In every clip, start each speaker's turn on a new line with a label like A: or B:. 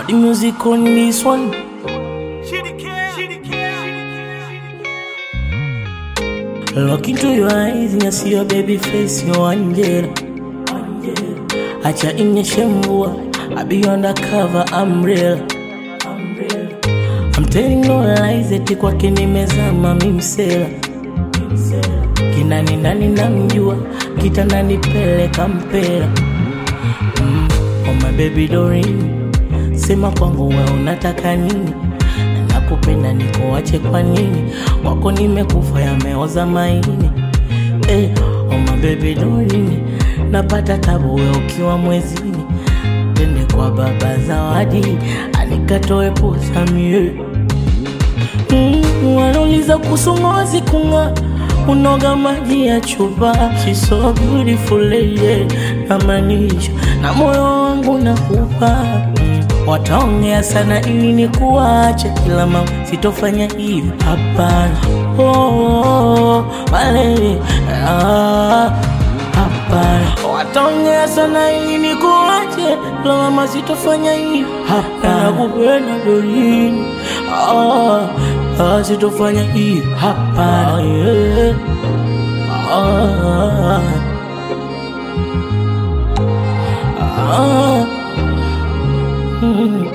A: the music on this one. Look into your eyes and I see your baby face, your angel. Acha inyeshe mvua, I be undercover, I'm real. I'm telling no lies, eti kwake nimezama mimsela. Kinani nani namjua, kitandani peleka mpela. Mm, oh my baby Doreen, sema kwangu we unataka nini? Nakupenda nikuache kwa nini? Wako nimekufa yameoza maini. Eh, oh my baby Doreen, napata tabu we ukiwa mwezini. Twende kwa baba Zawadi, anikatoe posa mie Mm, wanauliza kuhusu ngozi kung'aa, unoga maji ya chupa. She's so beautiful lady, namaanisha na moyo wangu nakupa. Mm, wataongea sana ili nikuache, kila mama sitofanya hivi, hapana. Oh, oh, oh, malele, ah, hapana. Wataongea sana ili nikuache, kila mama sitofanya hivi, hapana. Nakupenda Doreen, ah, ah, sitofanya hivi, hapana. Yeah. Ah, ah, mm.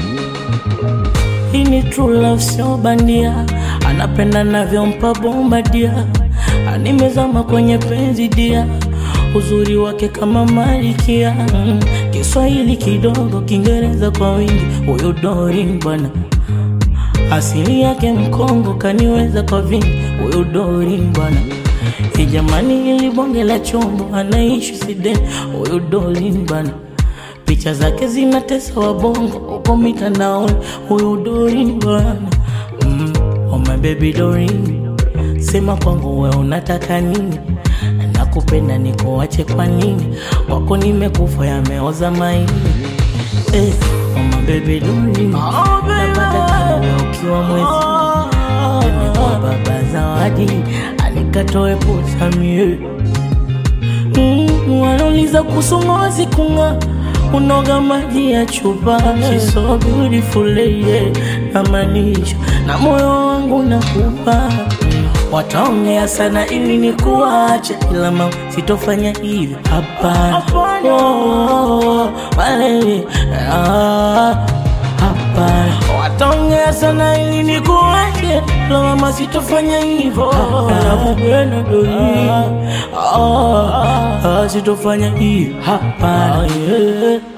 A: Hii ni true love, sio bandia. Anapenda navyompa bomba dia, animezama kwenye penzi dia, uzuri wake kama malikia. Mm. Kiswahili kidogo, Kiingereza kwa wingi, huyo Doreen bwana asili yake Mkongo, kaniweza kwa vingi, huyo Doreen bwana. Hii jamani, ili bonge la chombo, anaishi Sweden, huyo Doreen bwana. Picha zake zinatesa wabongo huko mitandaoni, huyo Doreen bwana. Mm, oh my baby Doreen, sema kwangu we unataka nini? Nakupenda nikuache kwa nini? Wako nimekufa yameoza maini. Eh, oh my baby Doreen, napata tabu we ukiwa mwezi Twende kwa baba Zawadi, anikatoe posa mie Mm, wanauliza kuhusu ngozi kung'aa, unoga maji ya chupa. She's so beautiful lady, namaanisha na moyo wangu nakupa. Wataongea sana ili nikuache, ila mama sitofanya hivi, hapana. Oh, malele, ah, hapana. Wataongea sana ili nikuache, ila mama sitofanya hivyo, nakupenda Doreen, ah, ah, sitofanya hivi, hapana. yeah.